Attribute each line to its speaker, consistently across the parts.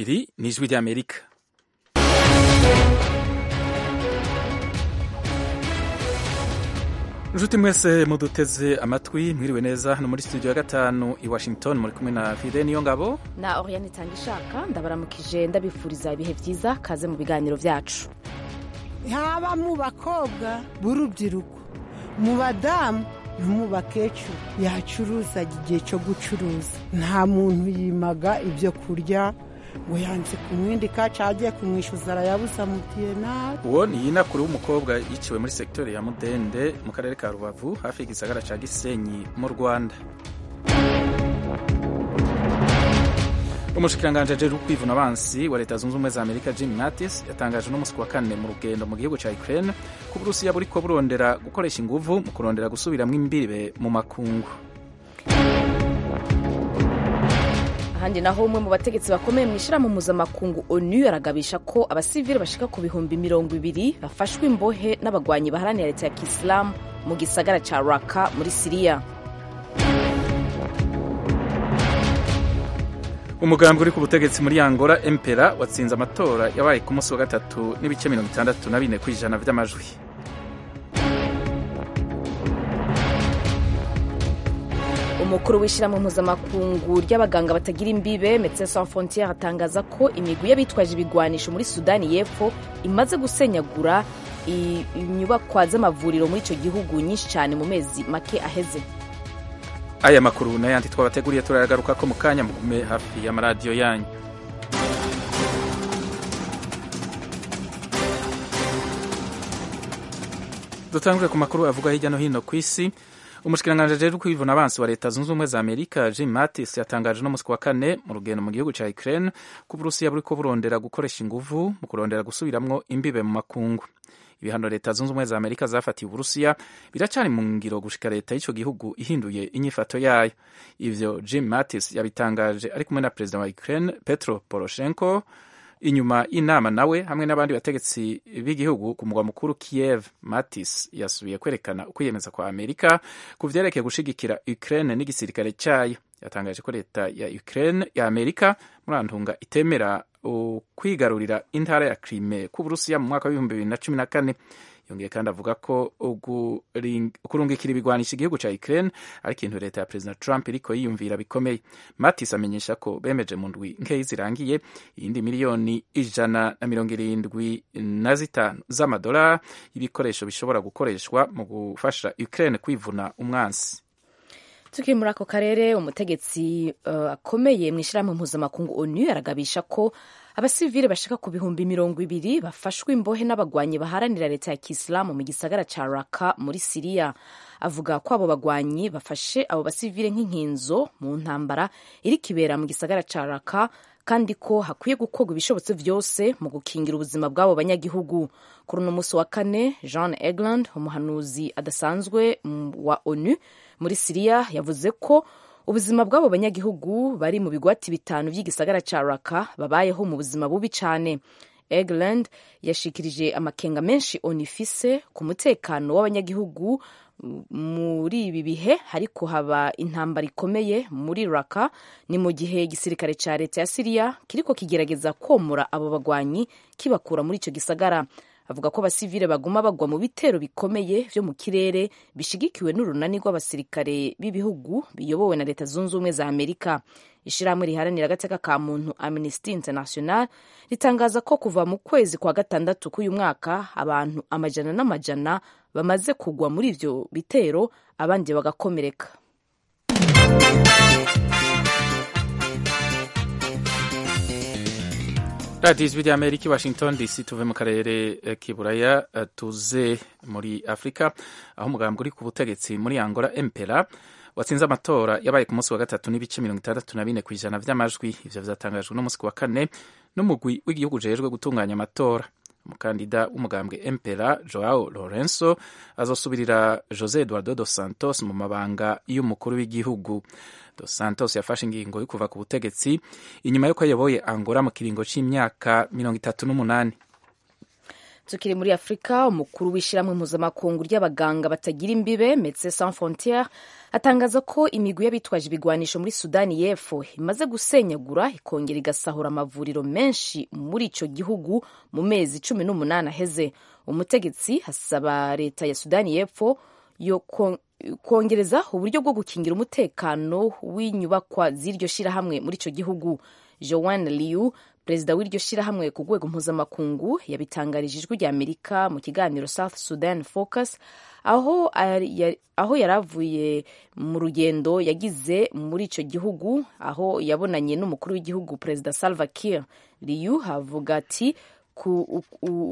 Speaker 1: iri ni ijwi ry'amerika inshuti mwese muduteze amatwi mwiriwe neza hano muri studio ya gatanu i washington muri kumwe na fide niyo ngabo
Speaker 2: na oriane itanga ishaka ndabaramukije ndabifuriza ibihe byiza kaze mu biganiro byacu
Speaker 3: haba mu bakobwa b'urubyiruko mu badamu no mu bakecuru yacuruzaga igihe cyo gucuruza nta muntu yimaga ibyo kurya ngo yanze kumwindika cagiye kumwishyuza arayabuza mutiye nabi
Speaker 1: uwo ni yinakuru w'umukobwa yiciwe muri sekiteri ya mudende mu karere ka rubavu hafi y'igisagara ca gisenyi mu rwanda umushikiranganji ajejwe kwivuna abansi wa leta zunze ubumwe za amerika jim mattis yatangaje uno musi wa kane mu rugendo mu gihugu ca ukraine ko uburusiya buriko burondera gukoresha inguvu mu kurondera gusubiramwo imbibe mu makungu
Speaker 2: ahandi naho umwe mu bategetsi bakomeye mu ishyirahamwe mpuzamakungu onu aragabisha ko abasivili bashika ku bihumbi mirongo ibiri bafashwe imbohe n'abagwanyi baharanira leta ya kisilamu mu gisagara ca raka muri siriya
Speaker 1: umugambi uri ku butegetsi muri angola empera watsinze amatora yabaye ku munsi wa gatatu n'ibice mirongo itandatu na bine ku ijana vy'amajwi
Speaker 2: umukuru w'ishyirahamwe mpuzamakungu ry'abaganga batagira imbibe Médecins Sans Frontières atangaza ko imigwi y'abitwaje ibigwanisho muri sudani y'epfo imaze gusenyagura inyubakwa z'amavuriro muri icyo gihugu nyinshi cyane mu mezi make aheze
Speaker 1: aya makuru n'ayandi twabateguriye turayagaruka ko mu kanya mugume hafi y'amaradiyo yanyu dutangure ku makuru avuga hirya no hino ku isi umushikiranganji ajejwe kwivuna abansi wa leta zunze ubumwe za amerika jim mattis yatangaje no musi wa kane mu rugendo mu gihugu ca ukraine ko uburusiya buriko burondera gukoresha inguvu mu kurondera gusubiramwo imbibe mu makungu ibihano leta zunze ubumwe za amerika zafatiye uburusiya biracari mu ngiro gushika leta y'ico gihugu ihinduye inyifato yayo ivyo jim mattis yabitangaje ari kumwe na perezida wa ukraine petro poroshenko inyuma y'inama nawe hamwe n'abandi bategetsi b'igihugu ku mugwa mukuru Kiev Mattis yasubiye kwerekana ukwiyemeza kwa Amerika ku vyerekeye gushigikira Ukraine n'igisirikare cayo yatangaje ko leta ya Ukraine ya Amerika murantunga itemera kwigarurira intara ya Crimea ku Burusiya mu mwaka w'ibihumbi bibiri na cumi na kane yongeye kandi avuga ko kurungikira ibigwanisha igihugu ca Ukraine ari ikintu leta ya President Trump iriko yiyumvira bikomeye Mattis amenyesha ko bemeje mu ndwi nkeyi zirangiye iyindi miliyoni ijana na mirongo irindwi na zitanu z'amadolari y'ibikoresho bishobora gukoreshwa mu gufasha Ukraine kwivuna umwansi
Speaker 2: tukiri muri ako karere umutegetsi akomeye uh, mu ishyirahamwe mpuzamakungu onu aragabisha ko abasivile bashika ku bihumbi mirongo ibiri bafashwe imbohe n'abagwanyi baharanira leta ya kisilamu mu gisagara ca raka muri siriya avuga ko abo bagwanyi bafashe abo basivile nk'inkinzo mu ntambara iri kibera mu gisagara ca raka kandi ko hakwiye gukorwa ibishobotse vyose mu gukingira ubuzima bw'abo banyagihugu kuri uno musi wa kane jean egland umuhanuzi adasanzwe wa onu muri siriya yavuze ko ubuzima bw'abo banyagihugu bari mu bigwati bitanu by'igisagara ca raka babayeho mu buzima bubi cane egland yashikirije amakenga menshi onifise ku mutekano w'abanyagihugu muri ibi bihe ariko haba intambara ikomeye muri raka ni mu gihe igisirikare ca leta ya siriya kiriko kigerageza komora abo bagwanyi kibakura muri ico gisagara avuga ko abasivile baguma bagwa mu bitero bikomeye vyo mu kirere bishigikiwe n'urunani rw'abasirikare b'ibihugu biyobowe na leta zunze ubumwe za amerika ishirahamwe riharanira agateka ka muntu amnesty international ritangaza ko kuva mu kwezi kwa gatandatu k'uyu mwaka abantu amajana n'amajana bamaze kugwa muri ivyo bitero abandi bagakomereka
Speaker 1: radiyo ijwi rya amerika i washington dc tuve mu karere k'iburaya tuze muri afurika aho umugambi uri ku butegetsi muri angola empera watsinze amatora yabaye ku munsi wa gatatu n'ibice mirongo itandatu na bine ku ijana vy'amajwi ivyo vyatangajwe n'umunsi wa kane n'umugwi w'igihugu ujejwe gutunganya amatora umukandida w'umugambwe empera joao lorenzo azosubirira jose eduardo dos santos mu mabanga y'umukuru w'igihugu dos santos yafashe ingingo yo kuva ku butegetsi inyuma y'uko ayoboye angola mu kiringo c'imyaka mirongo itatu n'umunani
Speaker 2: tukiri muri afurika umukuru w'ishyirahamwe mpuzamakungu ry'abaganga batagira imbibe Médecins Sans Frontières atangaza ko imigwi y'abitwaje ibigwanisho muri sudani y'epfo imaze gusenyagura ikongera igasahura amavuriro menshi muri icyo gihugu mu mezi cumi n'umunani aheze umutegetsi asaba leta ya sudani y'epfo yo kongereza uburyo bwo gukingira umutekano w'inyubakwa z'iryo shyirahamwe muri icyo gihugu joan liu perezida w'iryo shyirahamwe ku rwego mpuzamakungu yabitangarije ijwi rya amerika mu kiganiro south sudan focus aho aho yari avuye mu rugendo yagize muri icyo gihugu aho yabonanye n'umukuru w'igihugu perezida salva kiir liu avuga ati ku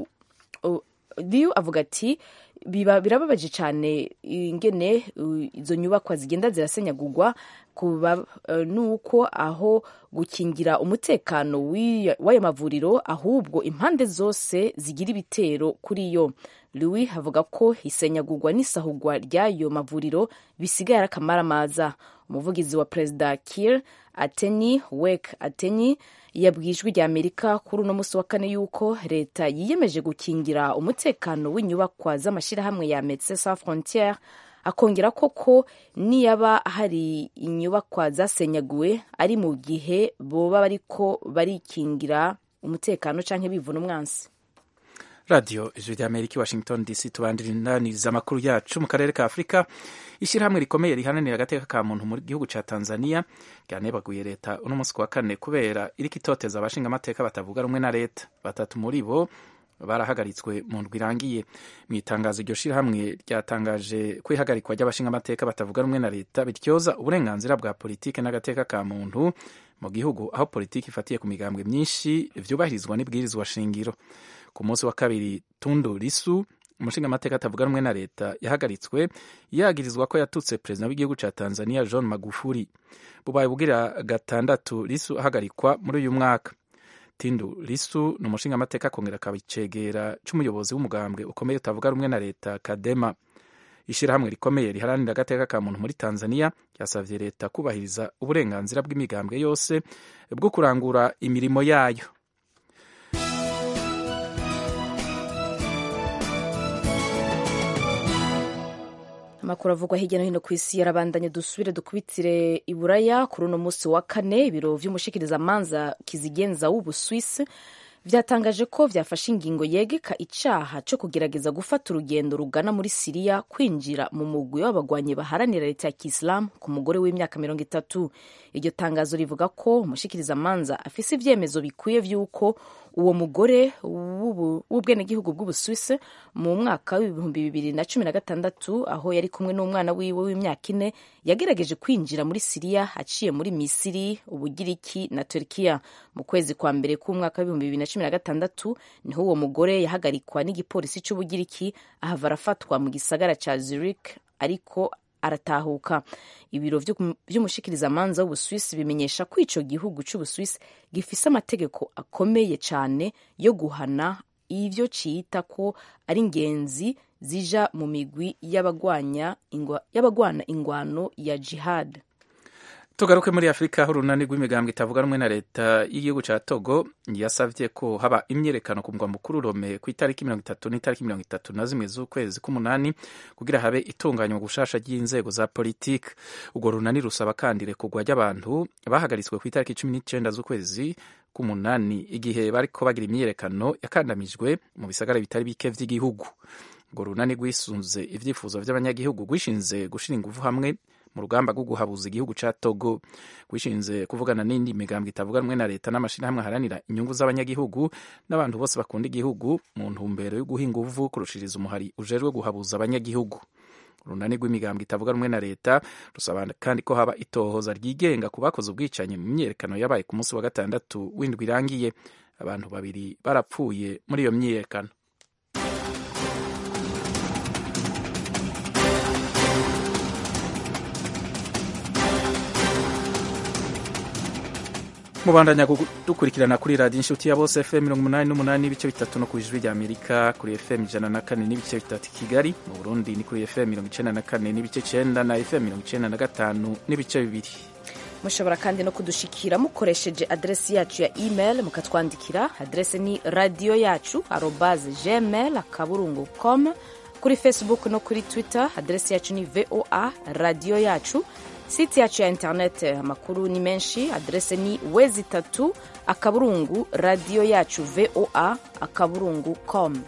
Speaker 2: liu avuga ati biba birababaje cyane ingene izo nyubakwa zigenda zirasenyagurwa kuba nuko aho gukingira umutekano w'ayo mavuriro ahubwo impande zose zigira ibitero kuri yo Louis avuga ko isenyagurwa n'isahugwa ry'ayo mavuriro bisigaye ari akamaramaza umuvugizi wa perezida Kiir Ateni Wek Ateni yabwiye ijwi rya Amerika kuri uno munsi wa kane yuko leta yiyemeje gukingira umutekano w'inyubakwa z'amashyirahamwe ya Médecins Sans Frontières akongera koko niyaba hari inyubakwa zasenyaguwe ari mu gihe boba bariko barikingira umutekano canke bivuna umwansi
Speaker 1: radiyo ijwi rya amerika i washington dc tubandirinaniza amakuru yacu mu karere ka afurika ishyirahamwe rikomeye rihananira agateka ka muntu mu gihugu cya tanzania ryanebaguye leta uno munsi ku wa kane kubera iriko itoteza abashinga amateka batavuga rumwe na leta batatu muri bo barahagaritswe mu ndwi irangiye mu itangazo iryo shyirahamwe ryatangaje ko ihagarikwa ry'abashinga amateka batavuga rumwe na leta bityoza uburenganzira bwa politiki n'agateka ka muntu mu gihugu aho politiki ifatiye ku migambwe myinshi vyubahirizwa n'ibwirizwa shingiro ku munsi wa kabiri tundu lisu umushinga amateka atavuga rumwe na leta yahagaritswe yagirizwa ko yatutse perezida w'igihugu ca tanzania john magufuli bubaye bugira gatandatu lisu ahagarikwa muri uyu mwaka tindu lisu ni umushinga amateka akongera akaba icegera c'umuyobozi w'umugambwe ukomeye utavuga rumwe na leta kadema ishyirahamwe rikomeye riharanira agateka ka muntu muri tanzania ryasavye leta kubahiriza uburenganzira bw'imigambwe yose bwo kurangura imirimo yayo
Speaker 2: amakuru avugwa hirya no hino ku isi yarabandanye dusubire dukubitire i buraya kuri uno munsi wa kane ibiro vy'umushikirizamanza kizigenza w'ubuswisi vyatangaje ko vyafashe ingingo yegeka icaha co kugerageza gufata urugendo rugana muri siriya kwinjira mu mugwi w'abagwanyi baharanira leta ya kisilamu ku mugore w'imyaka mirongo itatu iryo tangazo rivuga ko umushikirizamanza afise ivyemezo bikwiye vy'uko uwo mugore w'ubwenegihugu bw'ubuswisi mu mwaka w'ibihumbi bibiri na cumi na gatandatu aho yari kumwe n'umwana wiwe w'imyaka ine yagerageje kwinjira muri siriya aciye muri misiri ubugiriki na turkiya mu kwezi kwa mbere k'umwaka w'ibihumbi bibiri na cumi na gatandatu niho uwo mugore yahagarikwa n'igipolisi c'ubugiriki ahava arafatwa mu gisagara ca zurich ariko aratahuka ibiro vy'umushikirizamanza w'ubuswisi bimenyesha ko ico gihugu c'ubuswisi gifise amategeko akomeye cane yo guhana ivyo ciyita ko ari ingenzi zija mu migwi y'abagwana ingwano ya jihad
Speaker 1: tugaruke muri afurika aho urunani rw'imigambwe itavuga rumwe na leta y'igihugu ca togo yasavye ko haba imyerekano ku mugwa mukuru rome ku itariki mirongo itatu n'itariki mirongo itatu na zimwe z'ukwezi k'umunani kugira habe itunganywa gushasha ry'inzego za politiki urwo runani rusaba kandi irekurwa ry'abantu bahagaritswe ku itariki cumi n'icenda z'ukwezi k'umunani igihe bariko bagira imyiyerekano yakandamijwe mu bisagara bitari bike vy'igihugu urwo runani rwisunze ivyifuzo vy'abanyagihugu rwishinze gushira inguvu hamwe mu rugamba rwo guhabuza igihugu ca Togo gwishinze kuvugana n'indi migambwe itavuga rumwe na leta n'amashirahamwe aharanira inyungu z'abanyagihugu n'abantu bose bakunda igihugu mu ntumbero yo guha inguvu kurushiriza umuhari ujejwe guhabuza abanyagihugu urunani rw'imigambwe itavuga rumwe na leta rusaba kandi ko haba itohoza ryigenga ku bakoze ubwicanyi mu myiyerekano yabaye ku munsi wa gatandatu w'indwi irangiye abantu babiri barapfuye muri iyo myiyerekano mubandanya dukurikirana kuri radiyo inshuti ya bose fm mirongo umunani n'umunani n'ibice bitatu no ku ijwi rya amerika kuri fm ijana na kane n'ibice bitatu i kigali mu burundi ni kuri fm mirongo icenda na kane n'ibice cenda na fm mirongo icenda na gatanu n'ibice bibiri
Speaker 2: mushobora kandi no kudushikira mukoresheje adresi yacu ya email mukatwandikira adresi ni radiyo yacu arobaze gmail akaburungu com kuri facebook no kuri twitter adresi yacu ni voa radiyo yacu site yacu ya internet amakuru ni menshi adrese ni wezi itatu akaburungu radiyo yacu voa akaburungu com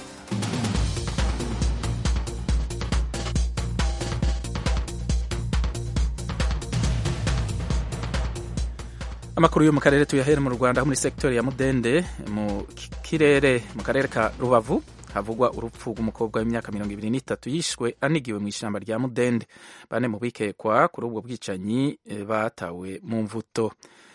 Speaker 1: amakuru yo mu karere tuyahere mu rwanda aho muri sektori ya mudende mu kirere mu karere ka rubavu havugwa urupfu rw'umukobwa w'imyaka mirongo ibiri n'itatu yishwe anigiwe mu ishyamba rya mudende bane mu bikekwa kuri ubwo bwicanyi batawe mu mvuto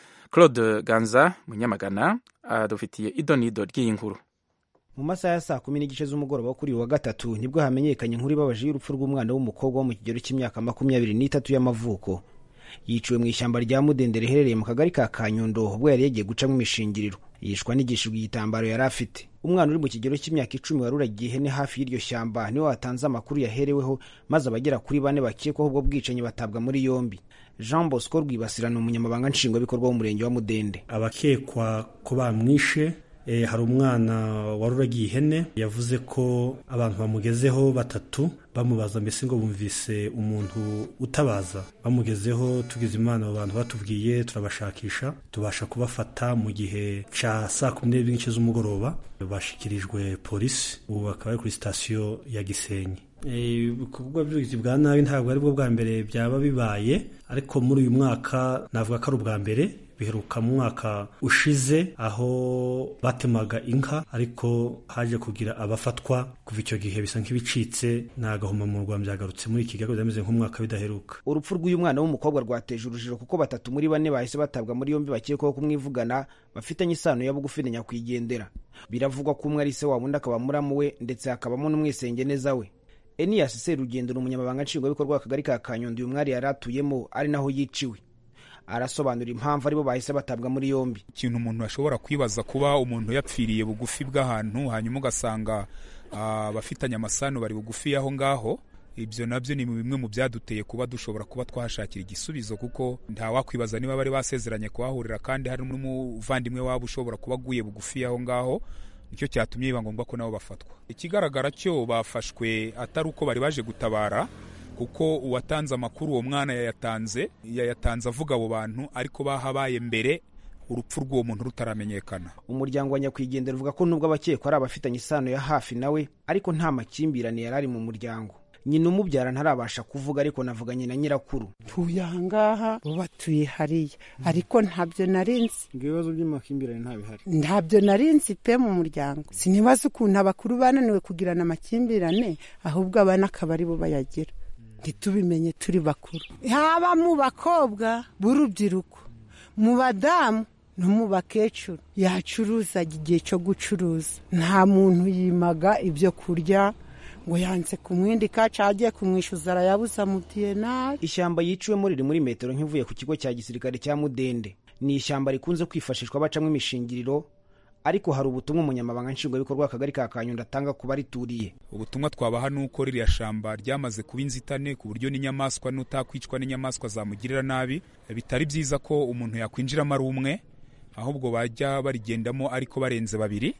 Speaker 1: claude ganza munyamagana adufitiye idonido ry'iyi nkuru
Speaker 4: mu masaha ya saa kumi n'igice z'umugoroba kuri uyu wa gatatu nibwo hamenyekanye inkuru ibabaje y'urupfu rw'umwana w'umukobwa wo mu kigero cy'imyaka makumyabiri n'itatu y'amavuko yiciwe mu ishyamba rya mudende riherereye mu kagari ka kanyundo ubwo yari yagiye gucamo imishingiriro yishwa n'igishijwe igitambaro yari afite umwana uri mu kigero cy'imyaka icumi wari uragiye ihene hafi y'iryo shyamba niwe watanze amakuru yahereweho maze abagera kuri bane bakekwaho ubwo bwicanyi batabwa muri yombi jean bosco rwibasira ni umunyamabanga nshingwabikorwa w'umurenge wa mudende
Speaker 5: abakekwa ko bamwishe hari umwana wari uragiye ihene yavuze ko abantu bamugezeho batatu bamubaza mbese ngo bumvise umuntu utabaza bamugezeho tugize imana abo bantu batubwiye turabashakisha tubasha kubafata mu gihe cya saa kumi n'ebyiri n'igice z'umugoroba bashyikirijwe polisi ubu bakaba bari kuri sitasiyo ya gisenyi ibikorwa by'ubugizi bwa nabi ntabwo ari bwo bwa mbere byaba bibaye ariko muri uyu mwaka navuga ko ari ubwa mbere biheruka mu mwaka ushize aho batemaga inka ariko haje kugira abafatwa kuva icyo gihe bisa nk'ibicitse nta gahomamunwa byagarutse muri iki gihe bimeze nk'umwaka bidaheruka
Speaker 4: urupfu rw'uyu mwana w'umukobwa rwateje urujijo kuko batatu muri bane bahise batabwa muri yombi bakekwaho kumwivugana bafitanye isano ya bugufi na nyakwigendera biravugwa ko umwe ari se wabo undi akaba muramu we ndetse hakabamo n'umwisengeneza we eniyasi serugendo ni umunyamabanga nshingwabikorwa w'akagari ka kanyundo uyu mwari yari atuyemo ari naho yiciwe arasobanura impamvu aribo bahise batabwa muri yombi
Speaker 6: ikintu umuntu ashobora kwibaza kuba umuntu yapfiriye bugufi bw'ahantu hanyuma ugasanga abafitanye amasano bari bugufi y'aho ngaho ibyo nabyo ni bimwe mu byaduteye kuba dushobora kuba twahashakira igisubizo kuko ntawakwibaza niba bari basezeranye kuhahurira kandi hari n'umuvandimwe waba ushobora kuba aguye bugufi y'aho ngaho nicyo cyatumye biba ngombwa ko nabo bafatwa ikigaragara cyo bafashwe atari uko bari baje gutabara kuko uwatanze amakuru uwo mwana yayatanze yayatanze avuga abo bantu ariko bahabaye mbere urupfu rw'uwo muntu rutaramenyekana
Speaker 4: umuryango wa nyakwigendera uvuga ko nubwo abakekwa ari abafitanye isano ya hafi nawe ariko nta makimbirane yari ari mu muryango nyina umubyara ntarabasha kuvuga ariko navuganye na nyirakuru
Speaker 3: tuye ahangaha bo batuye hariya ariko ntabyo narinzi
Speaker 4: ibibazo by'amakimbirane ntabihari
Speaker 3: ntabyo narinzi pe mu muryango sinibaza ukuntu abakuru bananiwe kugirana amakimbirane ahubwo abana akaba ari bo bayagira ntitubimenye turi bakuru haba mu bakobwa b'urubyiruko mu badamu no mu bakecuru yacuruza igihe cyo gucuruza nta muntu yimaga ibyo kurya ngo yanze kumwindika cyangwa agiye kumwishyuza arayabuza mubwiye nabi
Speaker 4: ishyamba yiciwemo riri muri metero nk'ivuye ku kigo cya gisirikare cya mudende ni ishyamba rikunze kwifashishwa bacamo imishingiriro ariko hari ubutumwa umunyamabanga nshingwabikorwa w'akagari ka kanyundo atanga ku barituriye
Speaker 6: ubutumwa twabaha ni uko ririya shamba ryamaze kuba inzitane ku buryo n'inyamaswa n'utakwicwa n'inyamaswa zamugirira nabi bitari byiza ko umuntu yakwinjiramo ari umwe ahubwo bajya barigendamo ariko barenze babiri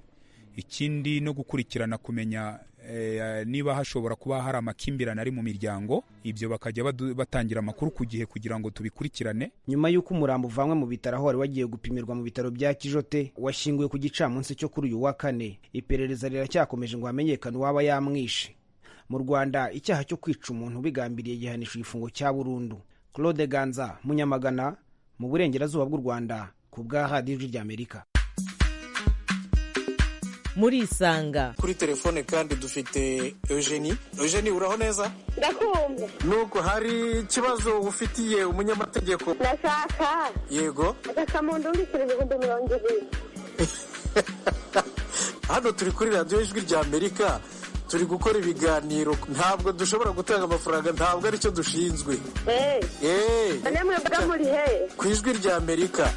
Speaker 6: ikindi no gukurikirana kumenya niba hashobora kuba hari amakimbirane ari mu miryango ibyo bakajya batangira amakuru ku gihe kugira ngo tubikurikirane
Speaker 4: nyuma y'uko umurambo uvanwe mu bitaro aho wari wagiye gupimirwa mu bitaro bya kijote washyinguwe ku gicamunsi cyo kuri uyu wa kane iperereza riracyakomeje ngo hamenyekane uwaba yamwishe mu rwanda icyaha cyo kwica umuntu bigambiriye gihanisha igifungo cya burundu claude ganza munyamagana mu burengerazuba bw'u rwanda ku bwa radiyo ry'amerika
Speaker 7: murisanga
Speaker 8: kuri telefone kandi dufite eugenie eugenie uraho neza
Speaker 9: ndakumva
Speaker 8: nuko hari ikibazo ufitiye umunyamategeko
Speaker 9: ndashaka
Speaker 8: yego
Speaker 9: agasamundu mbikira ibihumbi mirongo ibiri
Speaker 8: hano turi kuri radiyo ijwi rya amerika turi gukora ibiganiro ntabwo dushobora gutanga amafaranga ntabwo aricyo dushinzwe
Speaker 9: eee mwebwe muri he
Speaker 8: ku ijwi rya amerika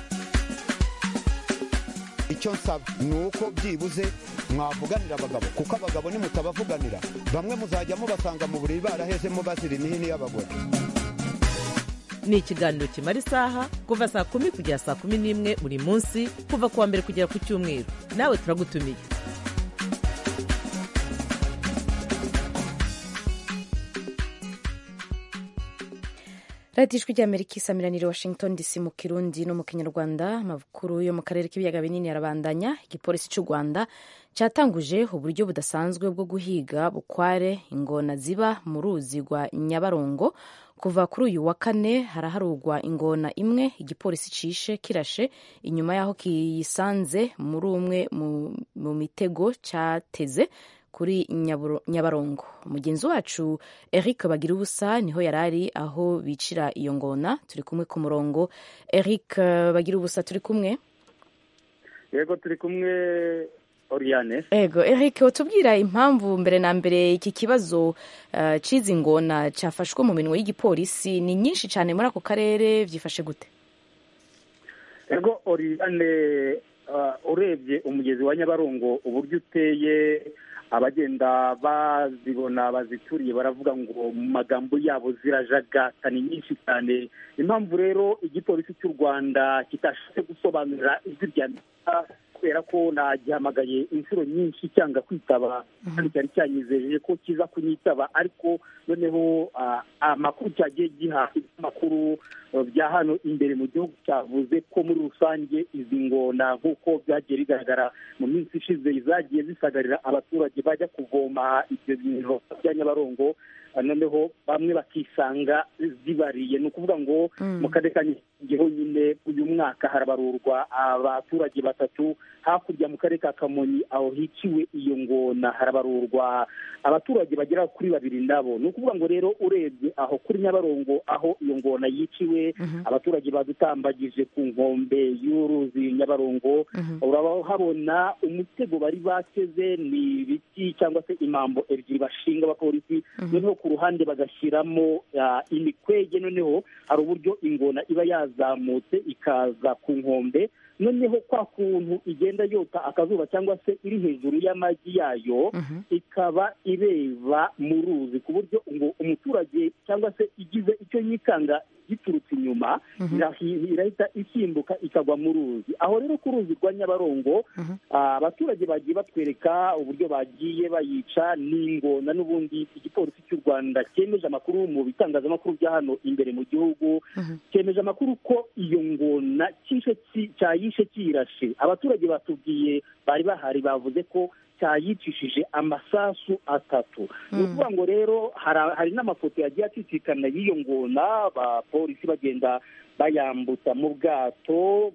Speaker 10: icyo nsaba ni uko byibuze mwavuganira abagabo kuko abagabo nimutabavuganira bamwe muzajya mubasanga mu buriri barahezemo bazira imihini y'abagore
Speaker 7: ni ikiganiro kimara isaha kuva saa kumi kugera saa kumi n'imwe buri munsi kuva ku wa mbere kugera ku cyumweru nawe turagutumiye
Speaker 2: radiyo ijwi ry'amerika isamiranire washington dc mu kirundi no mu kinyarwanda amakuru yo mu karere k'ibiyaga binini arabandanya igipolisi cy'u rwanda cyatanguje uburyo budasanzwe bwo guhiga bukware ingona ziba mu ruzi rwa nyabarongo kuva kuri uyu wa kane haraharugwa ingona imwe igipolisi cishe kirashe inyuma y'aho kiyisanze muri umwe mu mitego cyateze kuri nyabarongo mugenzi wacu eric bagira ubusa niho yari ari aho bicira iyo ngona turi kumwe ku murongo eric bagira ubusa turi kumwe
Speaker 11: yego turi kumwe oriane
Speaker 2: ego eric watubwira impamvu mbere na mbere iki kibazo cy'izi ngona cyafashwe mu minwe y'igipolisi ni nyinshi cyane muri ako karere byifashe gute
Speaker 11: ego oriane urebye umugezi wa nyabarongo uburyo uteye abagenda bazibona bazituriye baravuga ngo mu magambo yabo zirajagata ni nyinshi cyane impamvu rero igipolisi cy'u rwanda kitashatse gusobanurira ijwi rya amerika kubera ko nagihamagaye inshuro nyinshi cyanga kwitaba kandi cyari cyanyizeje ko kiza kunyitaba ariko noneho amakuru cyagiye giha amakuru bya hano imbere mu gihugu cyavuze ko muri rusange izi ngona nk'uko byagiye bigaragara mu minsi ishize zagiye zisagarira abaturage bajya kuvoma ibyo bintu bya nyabarongo noneho bamwe bakisanga zibariye ni ukuvuga ngo mu karere ka nyine nyine uyu mwaka harabarurwa abaturage batatu hakurya mu karere ka kamonyi aho hiciwe iyo ngona harabarurwa abaturage bagera kuri babiri nabo ni ukuvuga ngo rero urebye aho kuri nyabarongo aho iyo ngona yiciwe abaturage badutambagije ku nkombe y'uruzi nyabarongo urahabona umutego bari bateze ni ibiti cyangwa se imambo ebyiri bashinga abapolisi noneho ku ruhande bagashyiramo imikwege noneho hari uburyo ingona iba yazamutse ikaza ku nkombe noneho kwa kuntu igenda yota akazuba cyangwa se iri hejuru y'amagi yayo ikaba ireba mu ruzi ku buryo ngo umuturage cyangwa se igize icyo yikanga giturutse inyuma irahita isimbuka ikagwa mu ruzi aho rero ku ruzi rwa nyabarongo abaturage bagiye batwereka uburyo bagiye bayica n'ingona n'ubundi igipolisi cy'u rwanda cyemeje amakuru mu bitangazamakuru bya hano imbere mu gihugu cyemeje amakuru ko iyo ngona cyayishe kiyirashe abaturage batubwiye bari bahari bavuze ko cyayicishije amasasu atatu ni ukuvuga ngo rero hari n'amafoto yagiye acicikana y'iyo ngona abapolisi bagenda bayambutsa mu bwato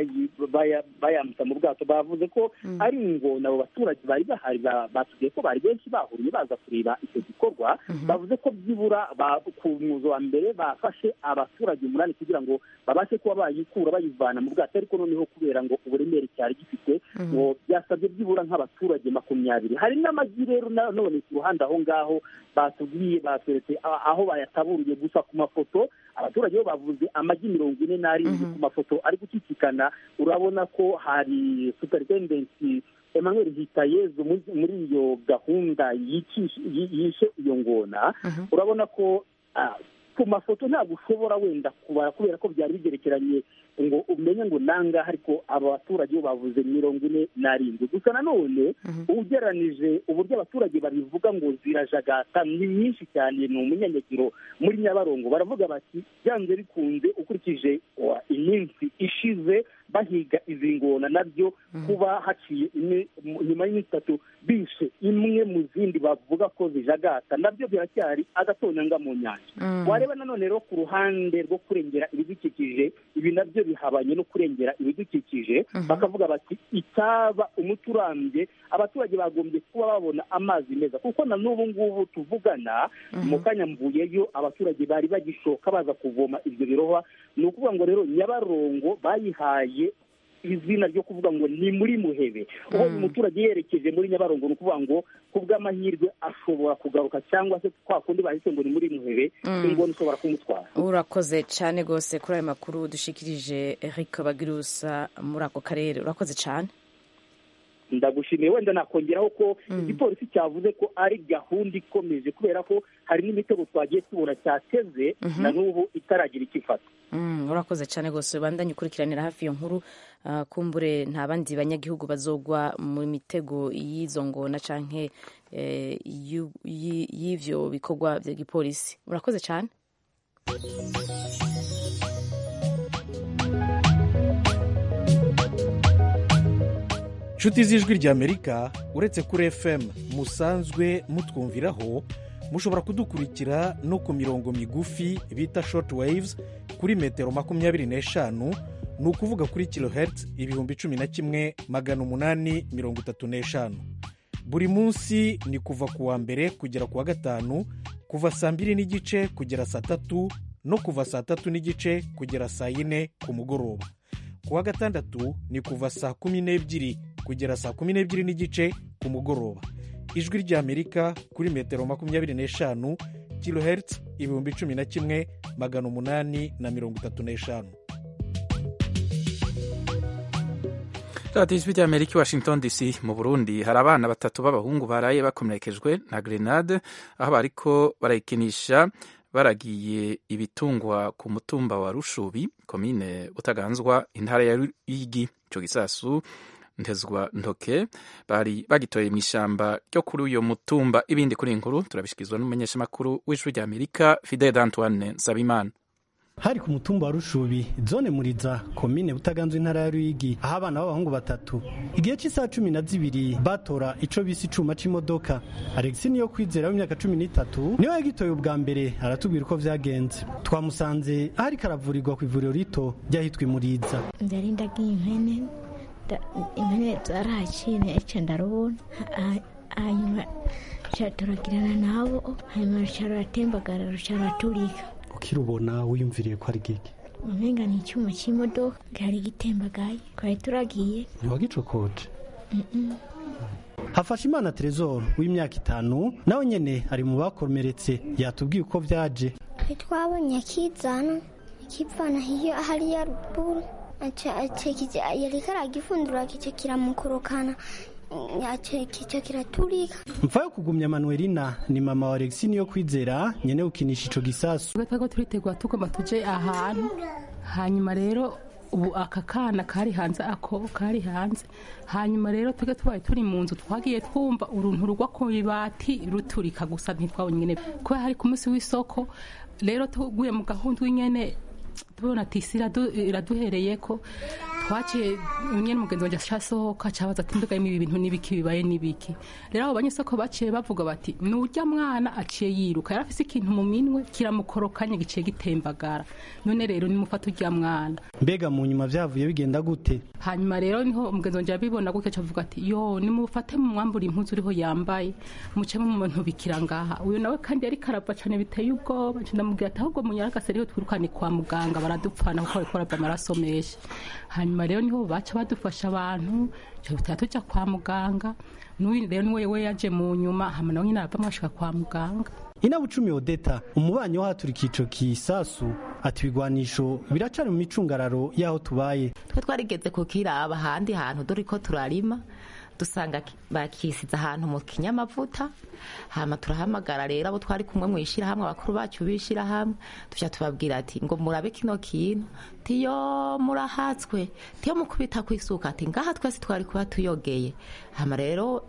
Speaker 11: bayambutsa mu bwato bavuze ko ari ingona abo baturage bari bahari batubwiye ko bari benshi bahuriye baza kureba icyo gikorwa bavuze ko byibura ku mwuzo wa mbere bafashe abaturage umunani kugira ngo babashe kuba bayikura bayivana mu bwato ariko noneho kubera ngo uburemere cyari gifite ngo byasabye byibura nk'abaturage makumyabiri hari n'amagi rero none ku ruhande aho ngaho batubwiye batweretse aho bayataburiye gusa ku mafoto abaturage bo bavuze amagi mirongo ine n'arindwi ku mafoto ari gucicikana urabona ko hari superidendensi emmanuel hitayezu muri iyo gahunda yishe iyo ngona urabona ko ku mafoto ntabwo ushobora wenda kubara kubera ko byari bigerekeranye ngo umenye ngo nangahe ariko aba baturage bo bavuze mirongo ine n'arindwi gusa nanone ugeranije uburyo abaturage babivuga ngo zirajagata ni nyinshi cyane ni umunyanyagiro muri nyabarongo baravuga bati byanze bikunze ukurikije iminsi ishize bahiga izi ngona nabyo kuba haciye nyuma y'iminsi itatu bishe imwe mu zindi bavuga ko zijagata nabyo biracyari agatonyanga mu nyanja wareba nanone rero ku ruhande rwo kurengera ibidukikije ibi nabyo bihabanye no kurengera ibidukikije bakavuga bati icyaba umuti urambye abaturage bagombye kuba babona amazi meza kuko na n'ubu ngubu tuvugana mu kanya mvuyeyo abaturage bari bagishoka baza kuvoma ibyo birohwa ni ukuvuga ngo rero nyabarongo bayihaye izina ryo kuvuga ngo ni muri muhebe uwo umuturage yerekeje muri nyabarongo ni ukuvuga ngo ku bw'amahirwe ashobora kugaruka cyangwa se kwa kundi bahise ngo ni muri muhebe ingona ishobora kumutwara
Speaker 2: urakoze cyane rwose kuri ayo makuru dushikirije eric bagirusa muri ako karere urakoze cyane
Speaker 11: ndagushimiye wenda nakongeraho ko igipolisi cyavuze ko ari gahunda ikomeje kubera ko hari n'imitego twagiye tubona cyateze na n'ubu itaragira icyo ifata
Speaker 2: urakoze cyane rwose bandanye ukurikiranira hafi iyo nkuru kumbure nta bandi banyagihugu bazogwa mu mitego y'izo ngona canke y'ivyo bikorwa bya gipolisi urakoze cyane
Speaker 12: inshuti z'ijwi ry'amerika uretse kuri fm musanzwe mutwumviraho mushobora kudukurikira no ku mirongo migufi bita short waves kuri metero makumyabiri n'eshanu ni ukuvuga kuri kilohertz ibihumbi cumi na kimwe magana umunani mirongo itatu n'eshanu buri munsi ni kuva ku wa mbere kugera ku wa gatanu kuva saa mbiri n'igice kugera saa tatu no kuva saa tatu n'igice kugera saa yine ku mugoroba ku wa gatandatu ni kuva saa kumi n'ebyiri kugera saa kumi n'ebyiri n'igice ku mugoroba ijwi ry'amerika kuri metero makumyabiri n'eshanu kilohertz ibihumbi cumi na kimwe magana umunani na mirongo itatu n'eshanu
Speaker 1: radiyo ijwi ry'amerika i washington dc mu burundi hari abana batatu b'abahungu baraye bakomerekejwe na grenade aho bariko barayikinisha baragiye ibitungwa ku mutumba wa rushubi komine butaganzwa intara ya ruyigi icyo gisasu ntezwa ntoke bari bagitoye mu ishyamba ryo kuri uyu mutumba ibindi kuri inkuru turabishyikirizwa n'umumenyeshamakuru w'ijwi ry'amerika fidel antoine nsabimana
Speaker 13: hari ku mutumba wa rushubi zone muriza komine butaganzwe intara ya ruyigi aho abana b'abahungu batatu igihe cy'isaha cumi na zibiri batora ico bise icuma c'imodoka alexi niyo kwizera w'imyaka cumi n'itatu niwe yagitoye ubwa mbere aratubwira uko vyagenze twamusanze aho ariko aravurirwa ku ivuriro rito ryahitwa imuriza
Speaker 14: ndari ndagiye impene impene zarahaciye ica ndarubona hanyuma turagirana nabo hanyuma ruca ruratembagara ruca ruraturika
Speaker 13: ukirubona wiyumviriye ko ari gike
Speaker 14: umenga ni icyuma cy'imodoka gari gitembagaye twari turagiye
Speaker 13: ntiwagicokoje hafashe imana terezoro w'imyaka itanu nawe nyene ari mu bakomeretse yatubwiye uko vyaje
Speaker 15: twabonye akizana ikivana hiyo hariya ruguru yariko aragifundura kico kiramukorokana kico kiraturika
Speaker 13: mfa yo kugumya manuelina ni mama wa alexi niyo kwizera nyene gukinisha ico gisasu
Speaker 16: ubwo twari turitegura tugomba tuje ahantu hanyuma rero ubu aka kana kari hanze ako kari hanze hanyuma rero twebwe tubaye turi mu nzu twagiye twumva uruntu rugwa ku ibati ruturika gusa ntitwabonye nyene kubera hari ku munsi w'isoko rero tuguye mu gahunda w'inyene tubona ati isi iraduhereye ko twaciye nyine umugenzi wanjye asohoka cabaza ati mbega ibi bintu n'ibiki bibaye n'ibiki rero abo banyesoko baciye bavuga bati nurya mwana aciye yiruka yari afise ikintu mu minwe kiramukorokanye giciye gitembagara none rero nimufata urya mwana
Speaker 13: mbega mu nyuma vyavuye bigenda gute
Speaker 16: hanyuma rero niho umugenzi wanjye yabibona gutyo cavuga ati yo nimufate mu mwambura impuzu uriho yambaye muce mu muntu bikira ngaha uyu nawe kandi yari karava cane biteye ubwoba ndamubwira ati ahubwo munyaragase rero twirukane kwa muganga baradupfana kuko bariko barava amaraso menshi hanyuma rero niho baca badufasha abantu tuhita tujya kwa muganga n'uyu rero niwe we yaje mu nyuma hama nawe nyine arava mwashika kwa muganga
Speaker 13: inabucumi odeta umubanyi w'ahaturika ico kisasu ati ibigwanisho biracari mu micungararo y'aho tubaye
Speaker 17: twe twarigeze kukiraba ahandi hantu dore ko turarima dusanga bakisize ahantu mu kinyamavuta hama turahamagara rero abo twari kumwe mu ishyirahamwe abakuru bacu b'ishyirahamwe tujya tubabwira ati ngo murabe kino kintu tiyo murahatswe tiyo mukubita ku isuka ati ngaha twese twari kuba tuyogeye hama rero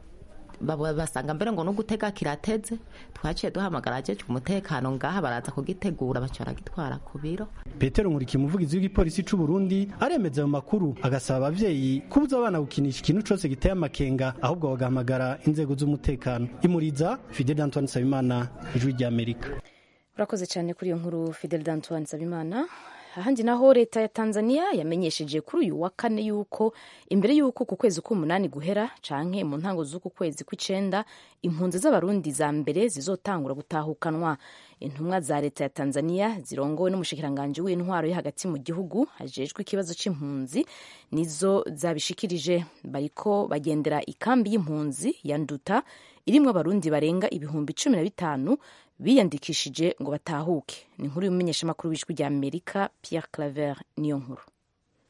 Speaker 17: basanga mbere ngo no gutega kirateze twaciye duhamagara ajeje umutekano ngaha baraza kugitegura baca baragitwara ku biro
Speaker 13: petero nkuriki umuvugizi w'igipolisi c'u burundi aremeza ayo makuru agasaba abavyeyi kubuza abana gukinisha ikintu cose giteye amakenga ahubwo bagahamagara inzego z'umutekano imuriza fidel antoine nsabimana ijwi ry'amerika
Speaker 2: urakoze cyane kuri iyo nkuru fidel antoine nsabimana ahandi naho leta ya tanzania yamenyesheje kuri uyu wa kane yuko imbere y'uko ku kwezi k'umunani guhera canke mu ntango z'uku kwezi kw'icenda impunzi z'abarundi za mbere zizotangura gutahukanwa intumwa za leta ya tanzania zirongowe n'umushikiranganji w'intwaro yo hagati mu gihugu hajejwe ikibazo c'impunzi nizo zabishikirije bariko bagendera ikambi y'impunzi ya nduta irimwo abarundi barenga ibihumbi cumi na bitanu biyandikishije ngo batahuke ni inkuru y'umumenyeshamakuru w'ijwi rya amerika pierre claver niyo nkuru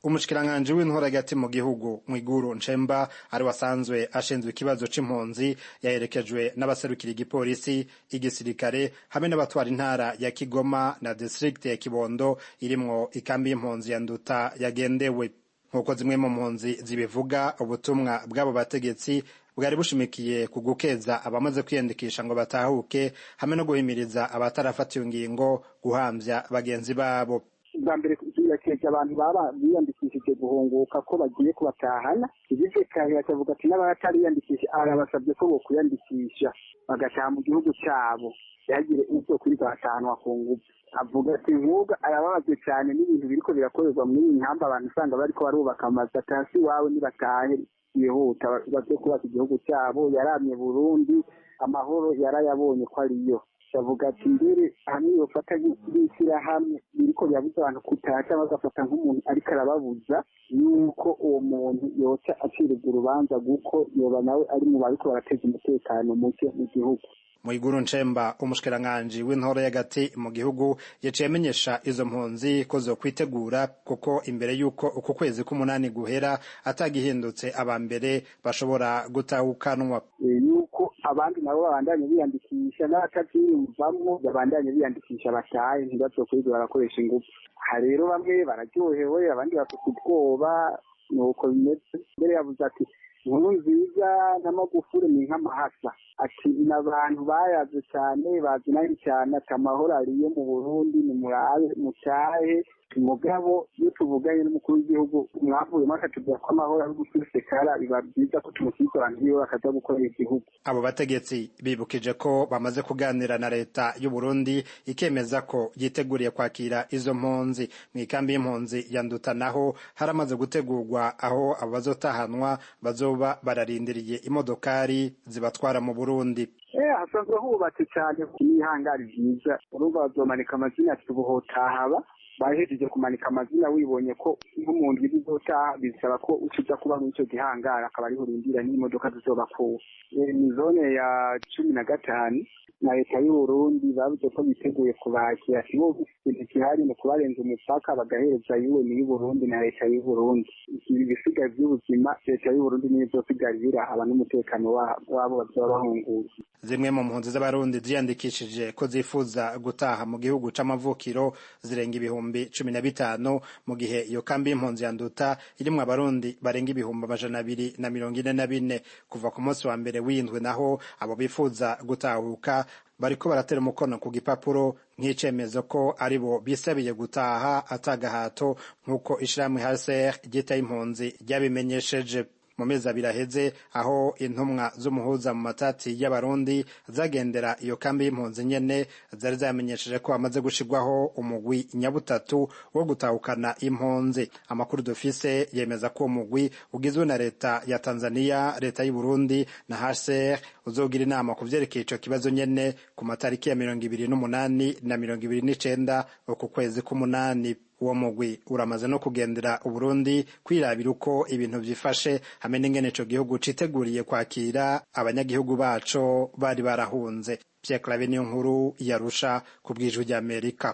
Speaker 18: umushikiranganji w'intore hagati mu gihugu mwiguru nshemba ari wasanzwe ashinzwe ikibazo c'impunzi yaherekejwe n'abaserukira igipolisi igisirikare hamwe n'abatwara intara ya kigoma na district ya kibondo irimwo ikambi y'impunzi ya nduta yagendewe nk'uko zimwe mu mpunzi zibivuga ubutumwa bw'abo bategetsi bwari bushimikiye ku gukeza abamaze kwiyandikisha ngo batahuke hamwe no guhimiriza abatarafatiwe ingingo guhamvya bagenzi babo
Speaker 19: bwa mbere yakeje abantu baba biyandikishije guhunguka ko bagiye kubatahana igice kare bakavuga ati n'abatariyandikisha arabasabye ko bokwiyandikisha bagataha mu gihugu cyabo ntihagire uzo kwiga batahanwa ku ngufu avuga ati nk'ubwo arababazwe cyane n'ibintu biriko birakorerwa muri iyi nkamba abantu usanga bariko barubaka amazu atasi iwawe nibatahe yihuta baze kubaka igihugu cyabo yaramye burundi amahoro yarayabonye ko ariyo bavuga ati mbere hamwe yofata nk'ishyirahamwe biriko birabuza abantu kutaha cyangwa agafata nk'umuntu ariko arababuza yuko uwo muntu yoca aciribwa urubanza kuko yoba nawe ari mu bariko barateza umutekano muke mu gihugu
Speaker 18: Mwiguru Nchemba umushikiranganji w'intore y'agati mu gihugu yaciye amenyesha izo mpunzi ko zo kwitegura kuko imbere y'uko uku kwezi k'umunani guhera atagihindutse aba mbere bashobora gutahukanwa
Speaker 19: yuko abandi nabo babandanye biyandikisha n'abatabyiyumvamwo babandanye biyandikisha batahe ntibazokwiga barakoresha ingufu aha rero bamwe bararyohewe abandi bafite ubwoba nuko bimeze mbere yavuze ati inkuru nziza n'amagufuri ni nk'amahasa ati ni abantu bayaze cyane bazinanye cyane ati amahoro ariyo mu burundi ni murabe mutahe mugabo iyo tuvuganye n'umukuru w'igihugu mwavuyemo akatubwira ko amahoro ari gususekara biba byiza ko tumusiga abantu biwe bakaza gukorera igihugu
Speaker 18: abo bategetsi bibukije ko bamaze kuganira na leta y'u Burundi ikemeza ko yiteguriye kwakira izo mpunzi mu ikambi y'impunzi ya Nduta naho haramaze gutegurwa aho abo bazotahanwa bazoba bararindiriye imodokari zibatwara mu Burundi
Speaker 19: eh hasanzwe hubatse cyane n'ihangari ryiza urumva bazomanika amazina ati ubuhotahaba bahejeje kumanika amazina wibonye ko nk'umuntu bizotaha bisaba ko ucuza kuba muri icyo gihangara akaba ariho urindira n'imodoka zizobakuwe ni zone ya cumi na gatanu na leta y'u Burundi bavuze ko biteguye kubakira kibo ikintu gihari mu kubarenza umupaka bagahereza UN y'u Burundi na leta y'u Burundi ibisigaye by'ubuzima leta y'u Burundi niyo izosigarira aba n'umutekano wabo bazaba bahunguye
Speaker 18: zimwe mu mpunzi z'abarundi ziyandikishije ko zifuza gutaha mu gihugu c'amavukiro zirenga ibihumbi cumi na bitanu mu gihe iyo kambi y'impunzi ya nduta irimwo abarundi barenga ibihumbi amajana abiri na mirongo ine na bine kuva ku munsi wa mbere w'indwi naho abo bifuza gutahuka bariko baratera umukono ku gipapuro nk'icemezo ko ari bo bisabiye gutaha atagahato nk'uko ishirahamwe HCR ryita impunzi ryabimenyesheje mu mezi abiri aheze aho intumwa z'umuhuza mu matati y'abarundi zagendera iyo kambi y'impunzi nyene zari zamenyesheje ko hamaze gushirwaho umugwi nyabutatu wo gutahukana impunzi amakuru dufise yemeza ko uwo mugwi ugizwe na leta ya tanzania leta y'u burundi na hcr uzogira inama ku vyerekeye ico kibazo nyene ku matariki ya mirongo ibiri n'umunani na mirongo ibiri n'icenda uku kwezi k'umunani uwo mugwi uramaze no kugendera uburundi kwirabira uko ibintu vyifashe hamwe n'ingene ico gihugu citeguriye kwakira abanyagihugu baco bari barahunze Pierre Claver niyo nkuru yarusha ku bwijwi ry'Amerika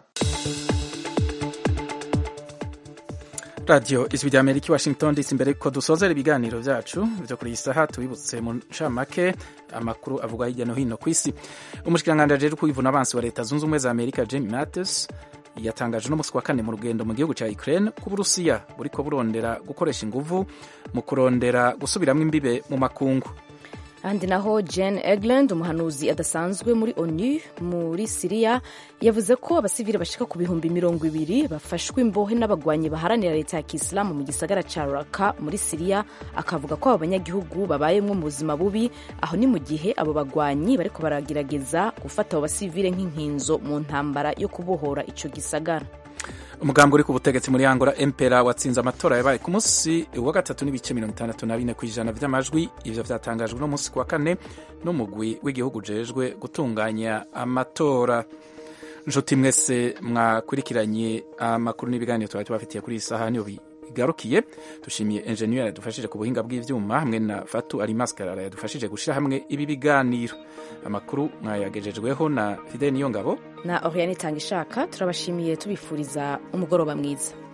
Speaker 1: radiyo ijwi rya amerika washington dc imbere ko dusozera ibiganiro byacu byo kuri iyi saha tubibutse mu ncamake amakuru avuga hirya no hino ku isi umushikiranganji ajejwe kwivuna abansi wa leta zunze ubumwe za amerika jamie mattis yatangaje n'umunsi wa kane mu rugendo mu gihugu cya Ukraine ko Uburusiya buriko burondera gukoresha inguvu mu kurondera gusubiramo imbibe mu makungu
Speaker 2: ahandi naho Jane Egland umuhanuzi adasanzwe muri ONU muri Siriya yavuze ko abasivili bashika ku bihumbi mirongo ibiri bafashwe imbohe n'abagwanyi baharanira leta ya Kisilamu mu gisagara ca Raqqa muri Siriya akavuga ko abo banyagihugu babayemwo mu buzima bubi aho ni mu gihe abo bagwanyi bariko baragerageza gufata abo basivile nk'inkinzo mu ntambara yo kubohora ico gisagara
Speaker 1: umugambi uri ku butegetsi muri angola empera watsinze amatora yabaye ku munsi wa gatatu n'ibice mirongo itandatu na bine ku ijana vy'amajwi ivyo vyatangajwe no munsi ku wa kane n'umugwi w'igihugu ujejwe gutunganya amatora nshuti mwese mwakurikiranye amakuru n'ibiganiro twari tubafitiye kuri iyi saha niyo bigarukiye dushimiye enjeniyeri yadufashije ku buhinga bw'ivyuma hamwe na fatu alimaskarara yadufashije gushira hamwe ibi biganiro amakuru mwayagejejweho na fidel niyongabo
Speaker 2: na oriane itanga ishaka turabashimiye tubifuriza umugoroba mwiza